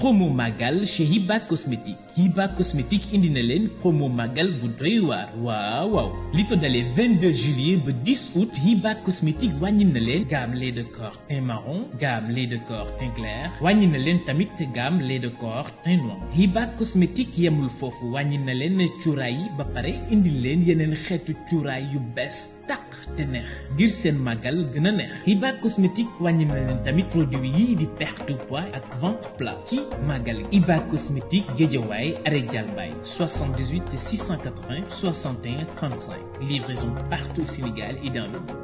promo màggal chez Hiba Cosmétique Hiba Cosmétique indi na leen promo màggal bu doy waar waaw waaw li ko dalee 22 juillet ba 10 août Hiba Cosmétique wàññi na leen gamme lait de corps teint marron gamme lait de corps teint clair wàññi na leen tamit gamme lait de corps teint noir Hiba Cosmétique yemul foofu wàññi na leen cuuraay yi ba pare indi leen yeneen xeetu cuuraay yu bees tàq te neex ngir seen màggal gën a neex Hiba Cosmétique wàññi na leen tamit produit yii di perte de poids ak ventre plat ci màggal Hiba Cosmétique Guédiawaye arrêt Dialbaye 78 680 61 35 livraison partout au Sénégal et dans le monde.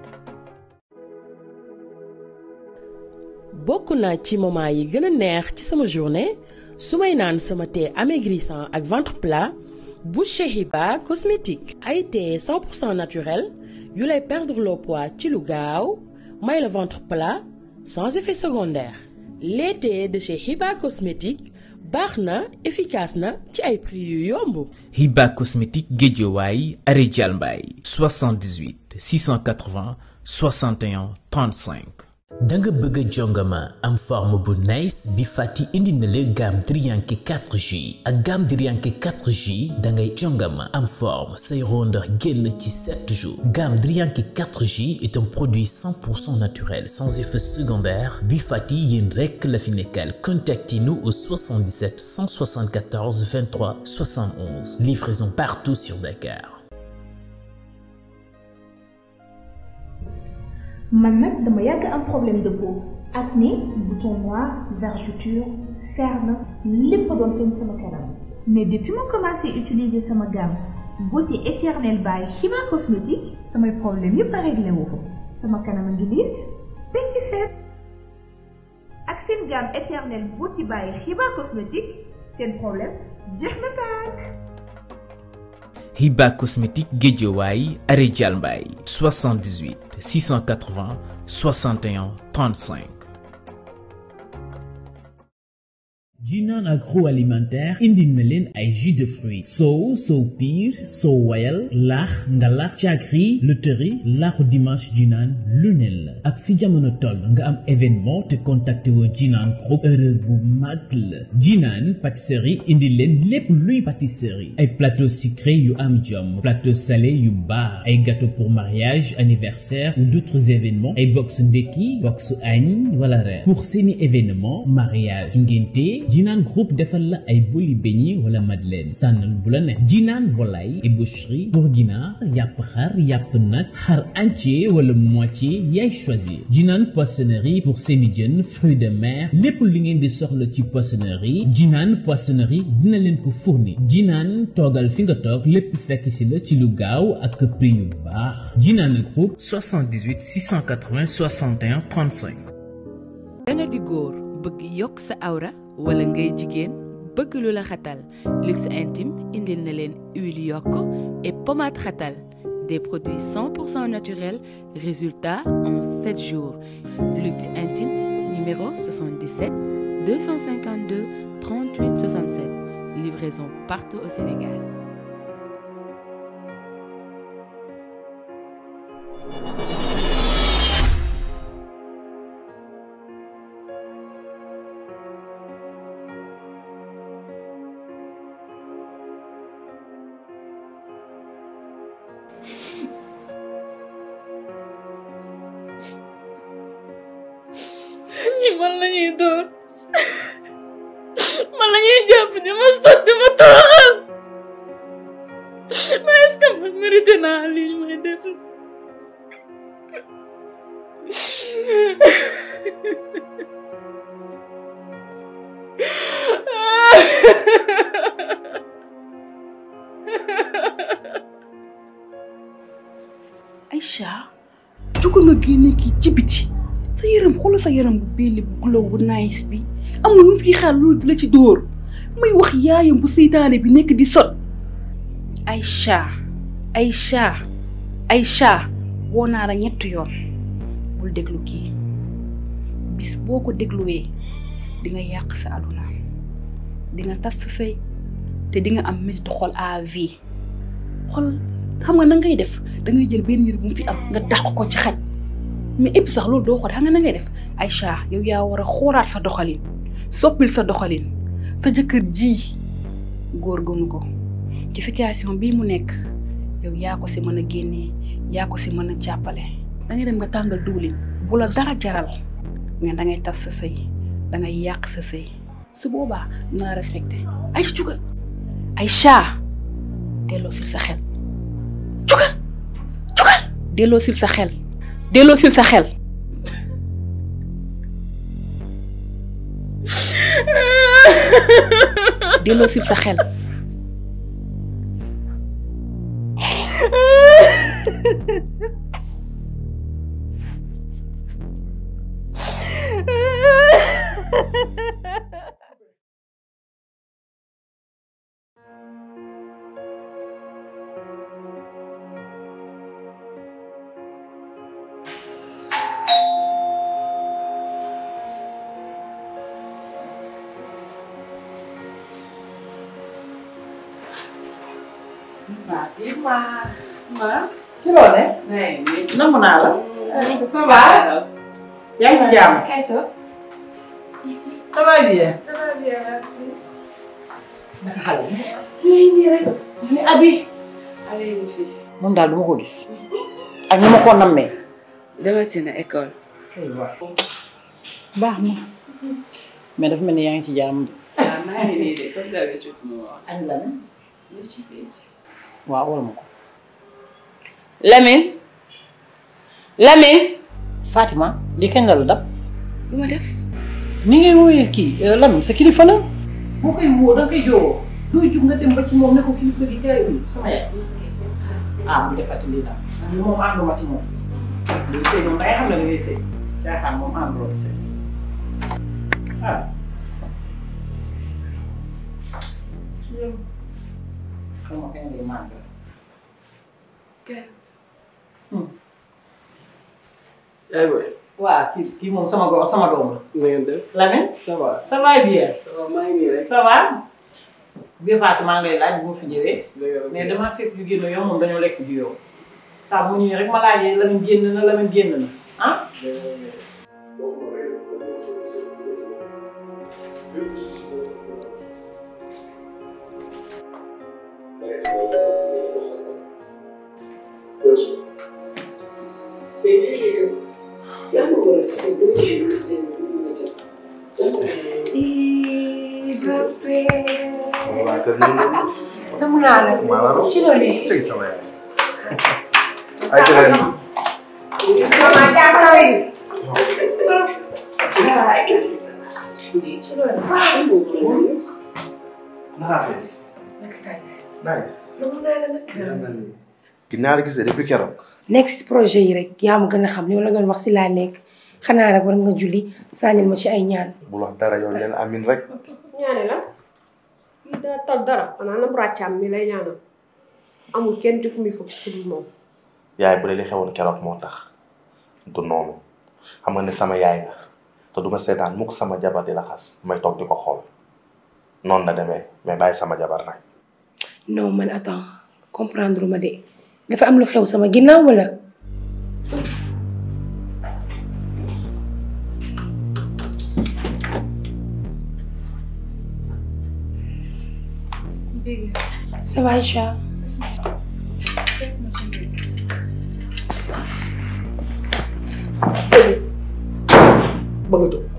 bokk na ci moment yi gën a neex ci sama journée su may naan sama thé amaigrissant ak ventre plat bu chez Hiba Cosmétique ay thé 100% naturel yu lay perdre le poids ci lu gaaw may le ventre plat sans effet secondaire les thés de chez Hiba Cosmétique baax na efficace na ci ay prix yu yomb. Hiba Cosmétique Guédiawaye arrêt Dialbaye 78 680 61 35. da nga bëgg a jongama am forme bu nice bi fàtti indi na la gamme Drianke 4J ak gamme Drianke 4J da ngay jongama am forme say rondeur génn ci 7 jours gamme Drianke 4J est un produit 100% naturel sans effet secondaire bi fàtti yéen rekk la fi nekkal contactez-nous au 77 174 23 71 livraison partout sur Dakar man nag dama yàgg am problème de peau acné bouton noir vergeture cerne lépp doon feeñ sama kanam mais depuis ma commencé utiliser sama gamme beauté éternelle by Hiba Cosmétique samay problème yépp a réglé wu ko sama kanam a ngi liis tekki seet ak seen gamme éternelle beauty by Hiba Cosmétique seen problème jeex na tàkk Hiba Cosmétique Guédiawaye arrêt Dialbaye 78 680 61 35. Jinan agroalimentaire indi na leen ay jus de fruits sow sow piir sow wayal laax ngalax caakri lutëri laaxu dimanche jinaan lu ne la ak fi jamono toll nga am événement te contacté woo jinaan groupe erreur bu mag la jinaan pâtisserie indi leen lépp luy pâtisserie ay plateau sucré yu am jom plateau salé yu baax ay gâteau pour mariage anniversaire ou d'autres événements ay box ndekki box añ wala reer pour seeni événement mariage ngénte jinaan groupe defal la ay boli beignet wala madeleine tànnal bu la neex jinaan volaille et boucherie pour ginaar yàpp xar yàpp nag xar entier wala moitié yaay choisir jinaan poissonnerie pour seeni jën fruits de mer lépp li ngeen di soxla ci poissonnerie jinaan poissonnerie dina leen ko fournir jinaan toogal fi nga toog lépp fekk si la ci lu gaaw ak prix yu baax jinaan groupe 78 680 61 35 danga di góor bëgg yokk sa awra wala ngay jigéen bëgg lu la xatal luxe intime indil na leen huile yokk et pommade xatal des produits 100% naturels résultat en 7 jours luxe intime numéro 77 252 38 67 livraison partout au Sénégal ñi man la ñuy dóor man la ñuy jàpp di ma sot di ma toroxal mais est-ce que man mérité naa lii may def Aïcha jógal nga génne kii ci biti sa yaram xoolal sa yaram bu belli bu glow bu nice bi amul lu mu fi xaar loolu di la ci dóor may wax yaayam bu seytaane bi nekk di sot Aïcha Aïcha Aïcha woo naa la ñetti yoon bul déglu kii bis boo ko dégluwee di nga yàq sa àdduna di nga tas sa sëy te di nga am métti xol à vie xol xam nga na ngay def da ngay jël benn yére bu mu fi am nga dàq ko ci xaj mais et puis sax loolu doo ko xam nga na ngay def Aïcha yow yaa war a xoolaat sa doxalin soppil sa doxalin sa jëkkër ji góor gënu ko ci situation bii mu nekk yow yaa ko si mën a génnee yaa ko si mën a jàppale da ngay dem nga tàngal diwlin bu la dara jaral nga da ngay tas sa sëy da ngay yàq sa sëy su boobaa naa respecté ay jugal ay chat delloo sil sa xel jugal jugal delloo sil sa xel delloo sil sa xel delloo sil sa xel Fatima. Ma. ci loo ne. namm naa la. ça va. yaa ngi ci jàmm. ça va bien. Ça va bien, merci. naka xale yi. Yooyu nii rek. Ni Abi. Allez, les filles. moom daal du ma ko gis. ak ni ma ko nammee. demati na école. baax na. mais dafa mel ni yaa ngi ci jàmm de. waaw maa ngi nii de comme d'habitude mu wax. Ani Lamine. lu ci biir. waaw wala ma ko. Lamine. Lamine. Fatima lii kañ la la dab. lu ma def. ni ngay woowee kii Lamine sa kilifa la. boo koy woo da nga koy joowoo. doo jug nga dem ba ci moom ne ko kilifa gi kay uyu sama yaay. ah bu defati lii daal. man moom ànduma ci moom. lii sëy moom day xam ne da ngay sëy. caaxaan moom ànduloo ci sëy. ah. xam nga kañ lay màgg. yaay booy. waa kii kii moom sama go sama doom la. na ngeen def. Lamine. ça va. ça va bien. ça va maa ngi nii rek. ça va. bii passé maa ngi lay laaj boo fi ñëwee. dëgg la mais damaa fekk lu génn yow moom dañoo lekk ji yow. saa mu ñëwee rek ma laajee Lamine génn na Lamine génn na ah. waa kër gi Namu naa la. maa la raw. ci loolu tey sama yaay. ay jëleen. ci loolu. naa fi. naka tàngaay. nice. namu naa la nag. ginnaaw la gisee depuis keroog. nekk si projet yi rek yaa ma gën a xam li ma la doon wax si laa nekk xanaa rek war nga julli sànnil ma ci ay ñaan. bul wax dara yow neen amin rek. ñaane la kii daa tal dara xanaa nam ràccaam mi lay ñaanal amul kenn ci ku muy focus ku dul moom yaay bu dee li xewoon keroog moo tax du noonu xam nga ne sama yaay nga te du ma seetaan mukk sama jabar di la xas may toog di ko xool noonu la demee mais bàyyi sama jabar nag. non man attends comprendre ma de dafa am lu xew sama ginnaaw wala. ça va Aïcha. ba nga jóg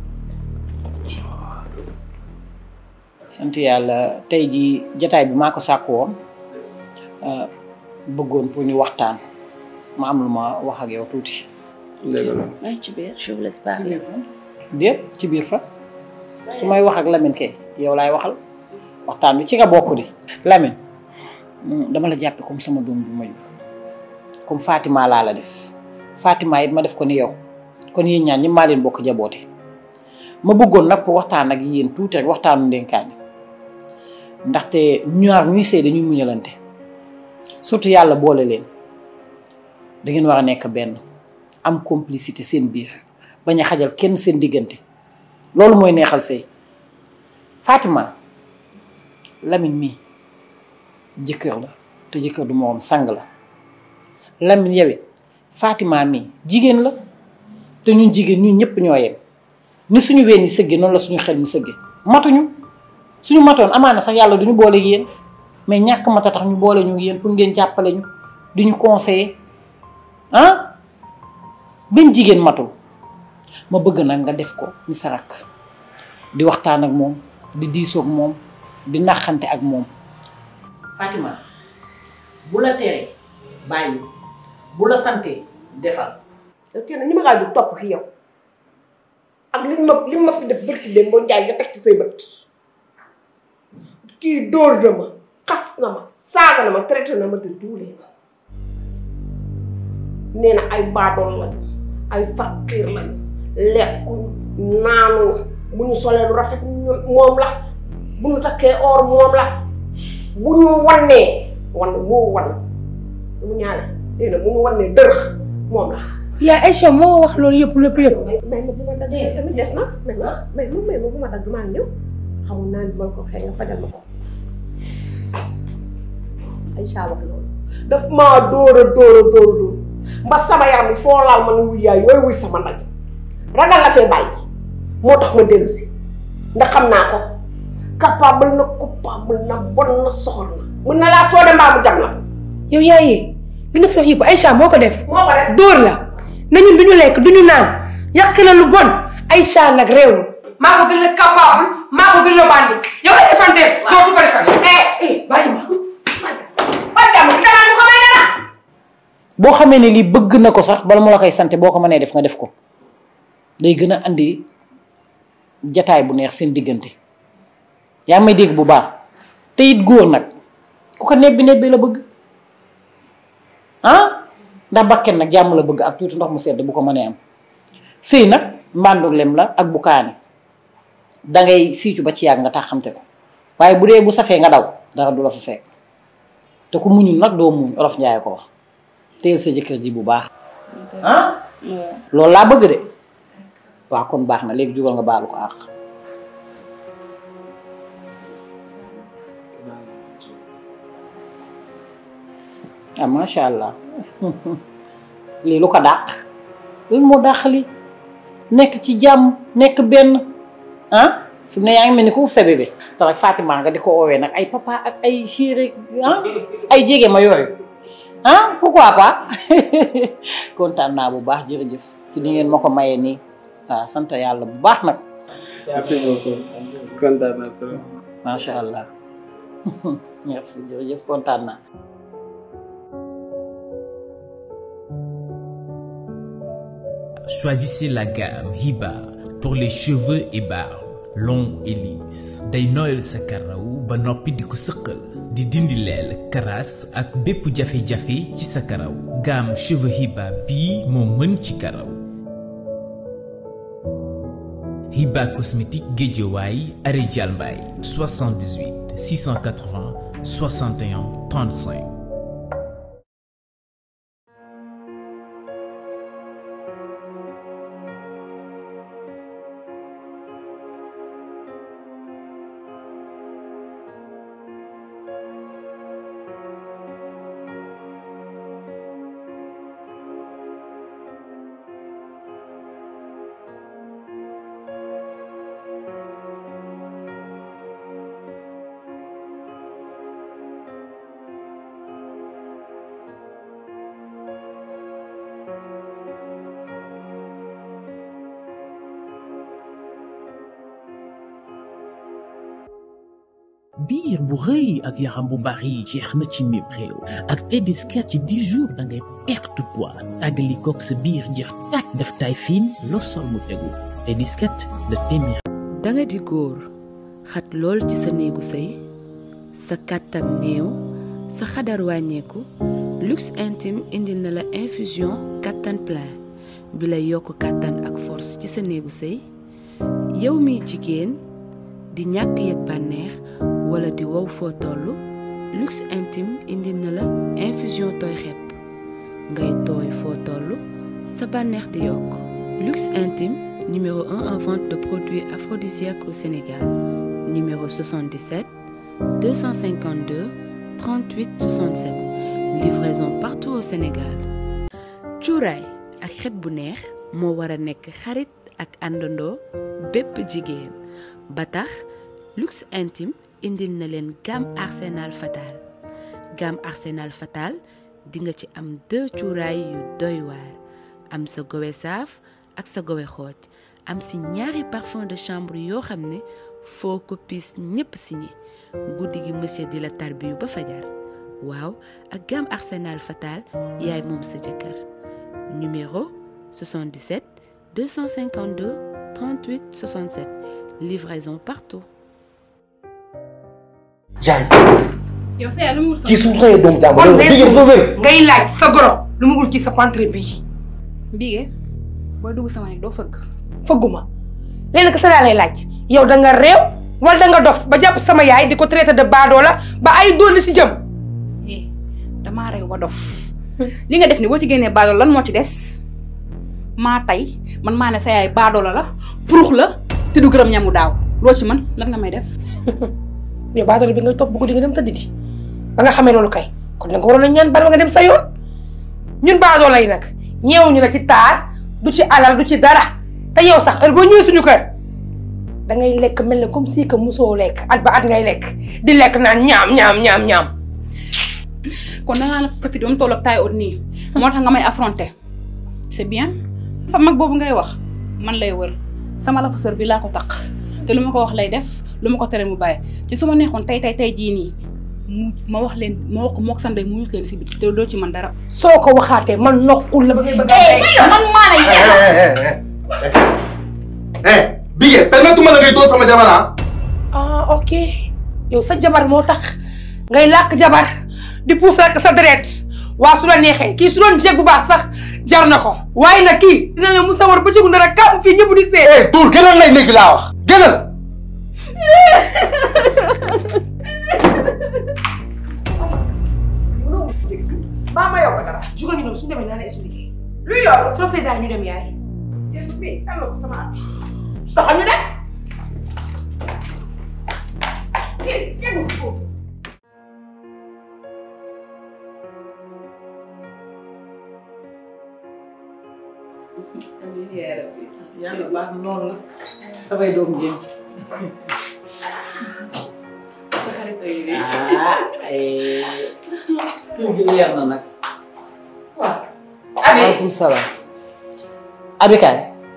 sant yàlla tey jii jataay bi maa ko sàkk woon euh, bëggoon pour ñu waxtaan ma am lu ma wax ak yow tuuti. maa ngi ci biir je vous laisse parler. déet ci biir fa su may wax ak Lamine kay yow laay waxal waxtaan bi ci nga bokk di. Lamine mm, dama la jàppe comme sama doom bi ma jur comme Fatima laa la def Fatima it ma def ko ni yow kon yéen ñaan ñi maa leen bokk jaboote ma bëggoon nag pour waxtaan ak yéen tuuti rek waxtaanu ndénkaani ndaxte ñaar ñuy sëy dañuy muñalante surtout yàlla boole leen da ngeen war a nekk benn am complicité seen biir bañ a xajal kenn seen diggante loolu mooy neexal sëy Fatima Lamine mii jëkkër la te jëkkër du moom sang la Lamine yow it Fatima mii jigéen la te ñun jigéen ñun ñëpp ñoo yem ni suñu ween yi sëgge noonu la suñu xel mi sëgge matuñu suñu matoon amaana sax yàlla duñu boole ak yéen mais ñàkk mata tax ñu boole ñu yéen pour ngeen jàppale ñu di ñu conseiller ah benn jigéen matul ma bëgg nag nga def ko ni sa rakk di waxtaan ak moom di diisoog moom di naxante ak moom Fatima bu la teree bàyyi bu la santee defal yow teel ni ma ngaa jóg topp fi yow ak liñ ma liñ ma fi def bërki dem boo njaay nga teg ci say bët kii dóor na ma xas na ma saaga na ma traité na ma te duulee ma nee na ay baadool lañu ay fakkiir lañu lekkuñu naanuñu bu ñu solee lu rafet moom la bu ñu takkee or moom la bu ñu wannee wan moo wan mu ñaale nee na bu ñu wannee dërëx moom la yaa Aïcha moo wax loolu yëpp lépp yëpp. may ma bu ma dagg tamit des na may ma may ma may ma bu ma dagg maa ngi ñëw xamul naa ni ma ko waxee nga fajal ma ko Aïcha wax loolu daf maa dóor a dóor a dóor a dóor mba sama yaram bi foo laal ma ne wuy yaay yooyu wuy sama ndey ragal la fee bàyyi moo tax ma dellu si ndax xam naa ko capable na coupable na bon na soxor na mun na laa soo de mbaa mu jam la yow yaayee li nga fi wax yëpp Aïcha moo ko def. moo ko def dóor la na ñun du ñu lekk du ñu naan yàq la lu bon Aïcha nag réewul. maa ko gën a capable maa ko gën a bandi yow ay defante doo ko bëri sax. eh eh bàyyi ma. boo xamee ne lii bëgg na ko sax bala mu la koy sante boo ko mënee def nga def ko day gën a andi jataay bu neex seen diggante yaa may dégg bu baax te it góor nag ku ko nebbi nebbi la bëgg ah ndax bakken nag jàmm la bëgg ak tuuti ndox mu sedd bu ko mënee am sëy nag mbàndu lem la ak bu kaani dangay siicu ba ci yàgg nga tax xamte ko waaye bu dee bu safee nga daw dara du la fa fekk te ku muñul nag doo muñ olof njaay ko wax teel sa jëkkër ji bu baax ah loolu laa bëgg de waaw kon baax na léegi jugal nga baalu ko àq ah macha allah lii lu ko dàq lan moo dàq li nekk ci jàmm nekk benn ah fi mu ne yaa ngi mel ni ku sa bébé te rek Fatima nga di ko oowee nag ay papa ak ay chéri ah ay jege ma yooyu ah pourquoi pas kontaan naa bu baax jërëjëf ci ni ngeen ma ko mayee nii waaw sant yàlla bu baax nag. merci beaucoup kontaan naa trop. macha allah merci jërëjëf kontaan naa. Choisissez la gamme Hiba pour les cheveux et barbes longs et lisses day nooyal sa karaw ba noppi di ko sëqal di dindi leel karaas ak bépp jafe-jafe ci sa karaw gamme cheveux Hiba bii moo mën ci karaw Hiba cosmétique Guédiawaye arrêt Dialmbaye 78 680 61 35 biir bu rëy ak yaram bu bari jeex na ci mim réew ak Tedescat ci 10 jours da ngay perte poids tàggali koog sa biir jeex tàkk def taay fiin loo sol mu tegu Tedescat la téeméer. danga di góor xat lool ci sa néegu sëy sa kàttan néew sa xadar wàññeeku luxe intime indil na la infusion kàttan plein bi lay yokk kàttan ak force ci sa néegu sëy yow miy jigéen di ñàkk yëg bànneex wala di wow foo toll luxe intime indil na la infusion tooy xepp ngay tooy foo toll sa bànneex di yokk luxe intime numéro 1 en vente de produits aphrodisiaques au Sénégal numéro 77 252 38 67 livraison partout au Sénégal cuuraay ak xet bu neex moo war a nekk xarit ak àndandoo bépp jigéen ba tax luxe intime indil na leen gamme arsenal fatal gamme arsenal fatal di nga ci am deux cuuraay yu doy waar am sa gowe saaf ak sa gowe xooj am si ñaari parfum de chambre yoo xam ne foo ko piis ñépp signé guddi gi monsieur di la tarbiyu ba fajar waaw ak gamme arsenal fatal yaay moom sa jëkkër numéro 77 252 38 67 livraison partout yaay yow sa yaay lu mu wut sa kii su xëyee doom jàmbur kon bi ngeen fa wér ngay laaj sa goro lu mu wut ci sa pantre bii Mbige booy dugg sama nekk doo fëgg. fëgguma léegi sa laa lay laaj yow da nga réew wala da nga dof ba jàpp sama yaay di ko traité de baadoola ba ay doon si jëm eh damaa réew ba dof li nga def ni boo ci génnee baadoola lan moo ci des maa tey man maa ne sa yaay baadoola la purux la te du gërëm ñamu daaw loo ci man lan nga may def. yow baadoola bi nga topp bu guddi nga dem tëdd di ba nga xamee loolu kay kon da nga waroon a ñaan bal ba nga dem sa yoon ñun baadoola yi nag ñeewuñu la ci taar du ci alal du ci dara te yow sax heure boo ñëwee suñu kër da ngay lekk mel ne comme si que musoo lekk at ba at ngay lekk di lekk naan ñaam ñaam ñaam ñaam. kon da ngaa la sa fit ba mu toll ak taay ut nii moo tax nga may affronter c'est bien fa mag boobu ngay wax man lay wër sama la fa sër bi laa ko taq te lu ma ko wax lay def lu ma ko tere mu bàyyi te su ma neexoon tey tey tey jii nii mu ma wax leen ma wax ko mook sanday mu yus leen si biti te doo ci man dara. soo ko waxaatee man noqul la ba ngay bëgg a. man maa lay eh Bigué permettuma la ngay dóor sama jabar ah. ah ok yow sa jabar moo tax ngay làkk jabar di puus rek sa deret waa su la neexee kii su doon jeeg bu baax sax jar na ko waaye nag kii dina la mu sawar ba ci gunda rek kam fii ñëpp di seet. eh tuur gënal lay nekk laa wax gënal. baa ma yow ko dara jugal ñu dem suñu demee naa la expliqué. luy loolu soo seetaan ñu dem yaay. jéem bi am na ko sama at. doxal ñu def. kii kenn mu si foofu. amiin yaa rabbi yàlla baax na noonu la samay doom jéem sa xarit yi de. ah tur gi leer na nag waaw. maaleykum salaam abi kaay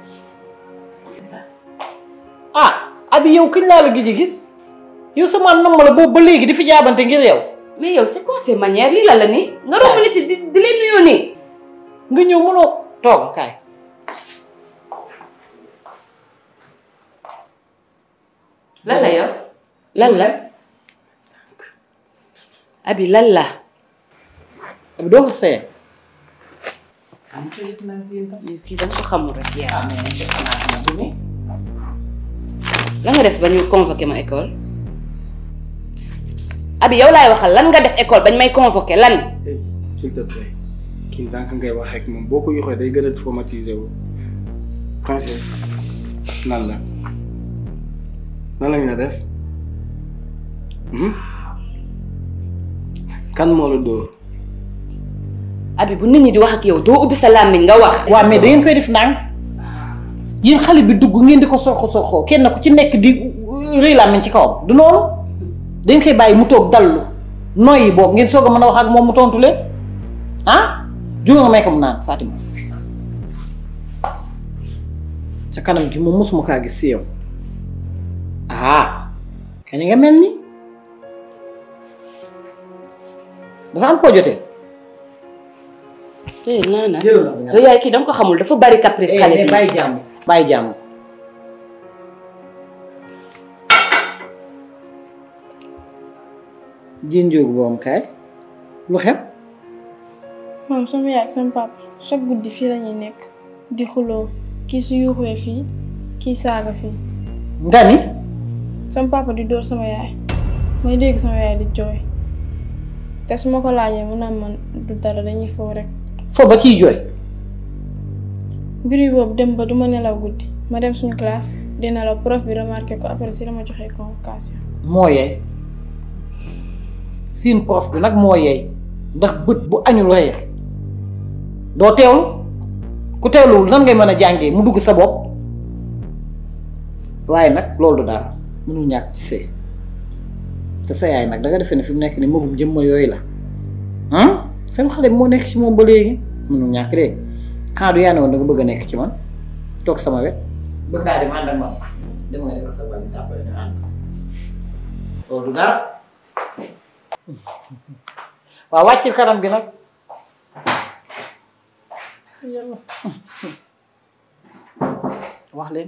ah abi yow kañ laa la gëj a gis yow sama nam la boobu ba léegi di fi jaabante ngir yow mais yow c'est quoi ces manières lii la la nii nga romb nit yi di di leen nuyoo nii nga ñëw mënoo toogal kaay lan la yow lan la abi lan la abi doo ko sëye kii dama ko xamul rek yaa lan nga def ba ñu convoqué ma école abi yow laay waxal lan nga def école bañ may convoqué lan s'il te plaît kii ndànk ngay wax ak moom boo ko yoxee day gën a traumatisé wu princesse nan la nan lañ la def kan moo la dóor abi bu nit ñi di wax ak yow doo ubbi sa làmmiñ nga wax waaw mais da ngeen koy def ndànk yéen xale bi dugg ngeen di ko soxo soxoo kenn ku ci nekk di rëy làmmiñ ci kawam du noonu dañ koy bàyyi mu toog dallu noyyi boog ngeen soog a mën a wax ak moom mu tontu leen ah jóge nga may ko mu naan Fatima sa kanam gi moom mosuma kaa gis si yow ah kañ nga mel ni dafa am koo jotee tey naa na yow yaay kii dama ko xamul dafa bari caprice xale bi bàyyi jàmm bàyyi jàmm jën jóogu boom kaay lu xew moom sama yaay ak sama papa chaque guddi fii lañuy nekk di xuloo kii su yuuxee fii kii saaga fii nga ni sama papa di dóor sama yaay may dégg sama yaay di jooy te su ma ko laajee mu naan man du dara dañuy foo rek foo ba ciy jooy mbir yi boobu dem ba duma nelaw guddi ma dem suñu classe di nelaw prof bi remarqué ko après si la ma joxee convocation moo yeey siin prof bi nag moo yeey ndax bët bu añul reer doo teewlu ku teewluwul nan ngay mën a jàngee mu dugg sa bopp waaye nag loolu du dara mënul ñàkk ci sëy te sa yaay nag danga defee ne fi mu nekk ni magum jëmma yooyu la ah xel xale bi moo nekk ci moom ba léegi mënul ñàkk dégg xanaa du yaa ne woon da nga bëgg a nekk ci man toog sama wet bëgg ngaa dem ànd ak man dem nga defal sa valise après ñu ànd loolu du dara waaw wàccil kanam gi nag yàlla wax leen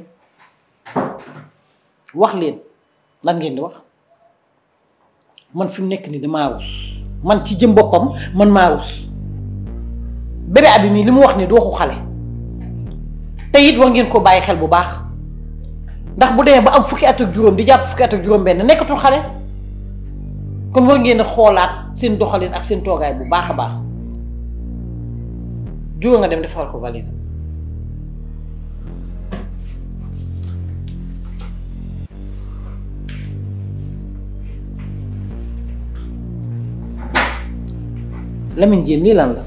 wax leen lan ngeen di wax man fi mu nekk nii damaa rus man ci jëm boppam man maa rus bébé abi mii li mu wax ni du waxu xale te it war ngeen ko bàyyi xel bu baax ndax bu demee ba am fukki at ak juróom di jàpp fukki at ak juróom benn nekkatul xale kon war ngeen a xoolaat seen doxalin ak seen toogaay bu baax a baax jóge nga dem defal ko valise Lamine Diène lii lan la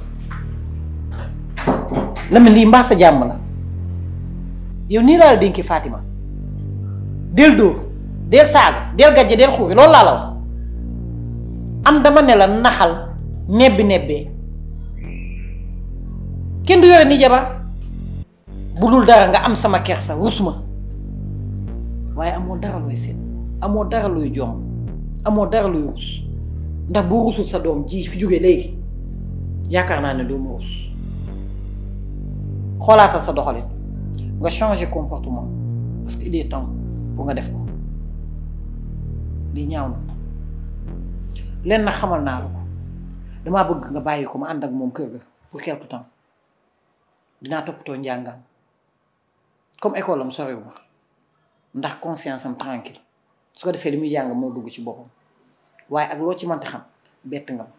Lamine lii mbaa sa jàmm la yow nii laa la dénki Fatima del dóor del saaga del gajje del xuuri loolu laa la wax am dama ne la naxal nebbi nebbee kenn du yore ni jabar bu dul dara nga am sama kersa rus ma waaye amoo dara looy seet amoo dara looy jom amoo dara looy rus ndax boo rusul sa doom ji fi jóge léegi yaakaar naa ne doo ma rus xoolaatal sa doxalin nga changer comportement parce que il est temps pour nga def ko lii ñaaw na leen na xamal naa la ko damaa bëgg nga bàyyi ko ma ànd ak moom kër ga pour quelque temps dinaa toppatoo njàngam comme école am soriw ma ndax conscience am tranquille su ko defee li muy jàng moo dugg ci boppam waaye ak loo ci mënti xam bett nga ma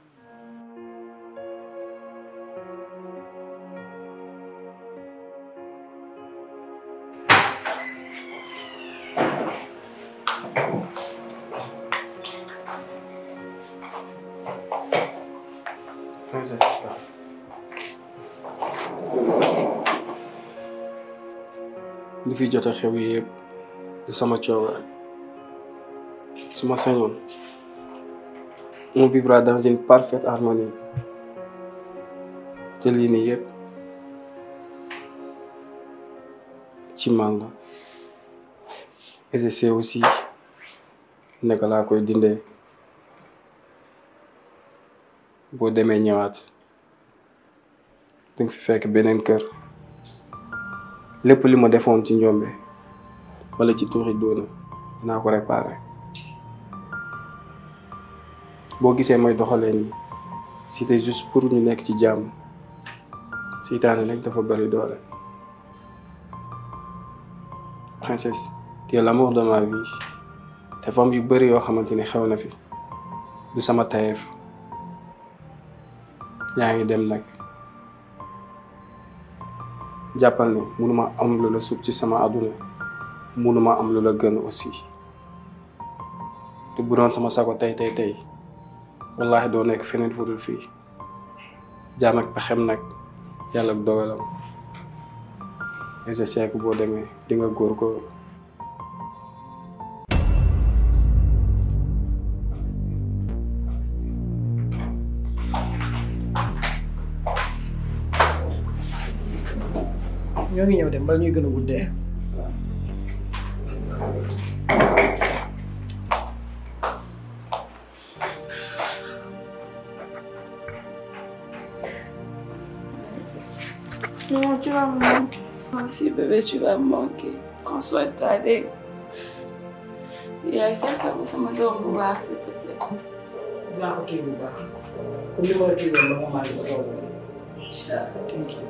li fi jot a xew yëpp du sama coobare su ma sañoon on vivra dans une parfaite harmonie te lii nii yëpp ci man la et je sais aussi naka laa koy dindee boo demee ñëwaat dinga fi fekk beneen kër lépp li ma defoon ci njombe wala ci tuuxi doona dinaa ko réparer boo gisee may doxalee nii c'était juste pour ñu nekk ci jàmm seytaane nag dafa bari doole princesse tu es l'amour de ma vie te fam yu bari yoo xamante ni xew na fi du sama tayeef yaa ngi dem nag jàppal ne mënuma am lu la sut ci sama àdduna mënuma am lu la gën aussi te bu doon sama sago tey tey tey wallaahi doo nekk feneen fu dul fii jaam ak pexem nag yàlla ak dogalam et je sais que boo demee di nga góorgóorlu ñoo ngi ñëw dem bala ñuy gën a guddee Non, tu vas me manquer. Moi aussi, bébé, tu vas me manquer. Prends soin de toi, allez. yaay seetal ko sama doom bu baax s'il te plaît. dinaa ko kii bu baax comme ni ma la kii woon ba ma maa ngi ko toog incha allah. thank you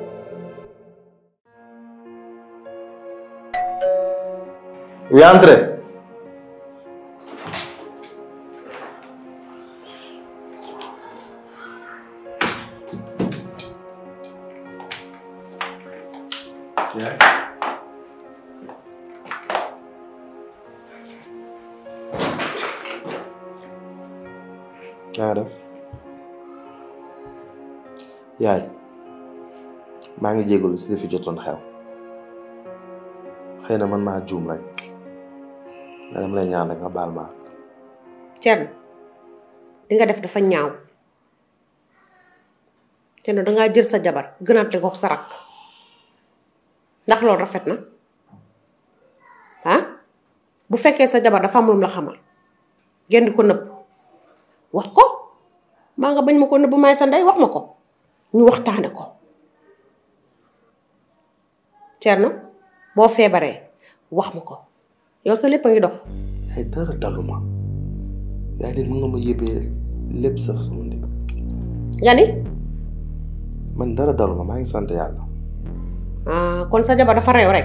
Oui, entrez. naa def yaay maa ngi jégalu si li fi jotoon xew xëy na man maa juum rek nga dem lay ñaan rek nga baal ma Thierno li nga def dafa ñaaw Thierno dangaa jël sa jabar gënaat ko sa rakk ndax loolu rafet na ah bu fekkee sa jabar dafa am lu mu la xamal ngeen di ko nëbb wax ko maa nga bañ ma ko nëbb may sa ndey wax ma ko ñu waxtaane ko Thierno boo feebaree wax ma ko yow sa lépp a ngi dox yaay dara daluma yaay nit mën nga ma yébee lépp sax sama ndig nga ni man dara daluma maa ngi sant yàlla ah kon sa jabar dafa réew rek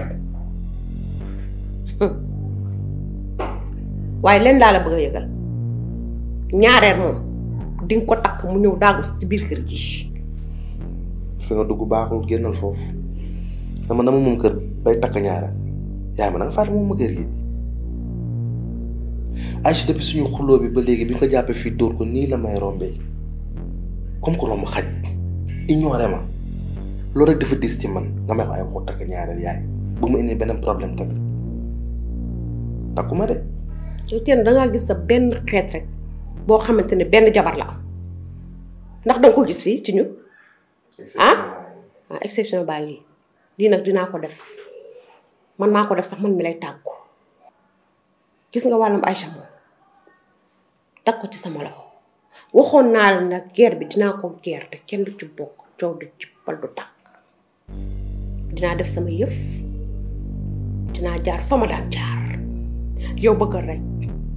waaye leen laa la bëgg a yëgal ñaareel moom di nga ko takk mu ñëw daagu ci biir kër gi fi nga dugg baaxul génnal foofu dama dama moom kër bay takk ñaareel yaay ma nanga fàtte moom ma kër gi Aïcha depuis suñu xuloo bi ba léegi bi ñu ko jàppee fii dóor ko nii la may rombee comme ko romb xaj ignoré ma loolu rek dafa dis ci man nga may wax ay waxu takk ñaareel yaay bu mu indi beneen problème tamit takkuma de yow teen dangaa gis sa benn xeet rek boo xamante ne benn jabar la am ndax danga ko gis fii ci ñun ah ah exception baa ngi lii nag dinaa ko def man maa ko def sax man mi lay tàggu gis nga wàllum Aïcha moom tag ko ci sama loxo waxoon naa la nag guerre bi dinaa ko guerre te kenn du ci bokk coow du ci bal du tàkk dinaa def sama yëf dinaa jaar fa ma daan jaar yow bëggal rek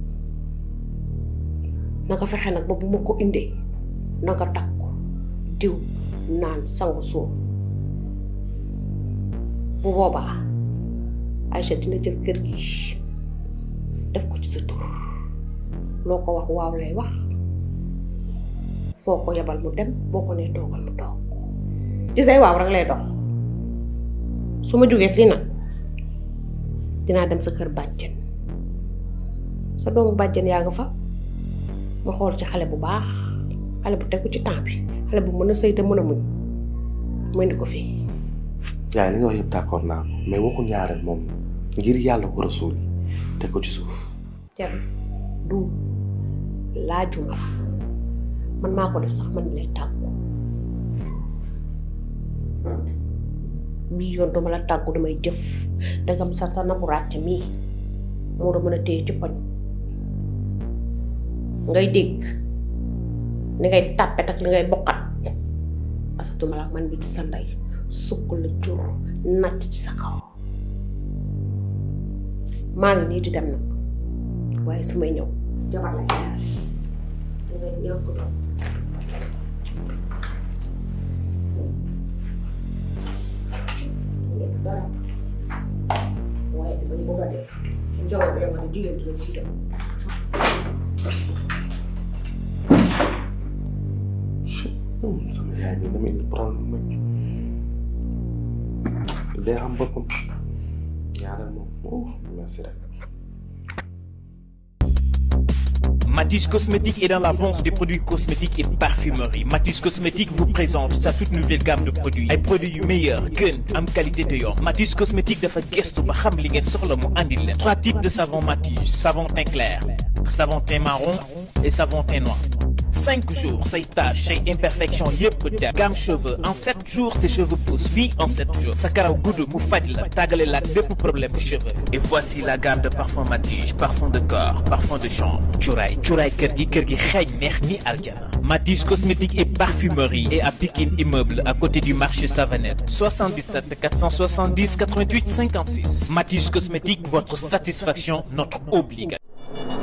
nanga fexe nag ba bu ma ko indee nanga takk ko diw naan sangu suuf bu boobaa Aïcha dina jël kër gi def ko ci sa tur loo ko wax waaw lay wax foo ko yebal mu dem boo ko nee toogal mu toog ci say waaw rek lay dox su ma jógee fii nag dinaa dem sa kër bàjjen sa doomu bàjjen yaa nga fa ma xool ci xale bu baax xale bu tegu ci temps bi xale bu mën a sëy te mën a muñ mu indi ko fii yaay li nga wax yëpp d'accord naa ko mais waxu ñaareel moom ngir yàlla ko rasul teg ko ci suuf cer du laajuma man maa ko def sax man mi lay tàggu bii yoon duma la tàggu damay jëf dangam sa sa nabu ràcc mii moo da mën a téye ci poñ ngay dégg ni ngay tàppet ak li ngay bokkat parce que duma la man bi di sa ndey sukk la jur nàcc ci sa kaw maa ngi nii di dem nag waaye su may ñëw jabar la ñaar dangay ñàkk doom dara waaye damay bëgg a def jabar bi nga ne jigéen dina ci dem sama yaay ñi damay indi problème nag day xam boppam ñaareel moom oh merci rek Matisse Cosmétique est dans la vente des produits cosmétiques et parfumerie. Matisse Cosmétique vous présente sa toute nouvelle gamme de produits. ay produits yu meilleur gën am qualité te yomb. Matisse Cosmétique dafa gëstu ba xam li ngeen soxla mu andil leen. trois types de savon Matisse savon teint clair savon teint marron et savon teint noir. cinq jours say taches say imperfections yëpp dem gamme cheveux en sept jours tes cheveux poussent oui en sept jours sa karaw gudd mu faj la tàggale la ak bépp problème de cheveux et voici la gamme de parfum Matige parfum de corps parfum de chambre cuuraay cuuraay kër gi kër gi xeeñ neex ni aljana Matige cosmétique et parfumerie et à Pikine immeuble à côté du marché Savanette 77 470 88 56 Matige cosmétique votre satisfaction notre obligation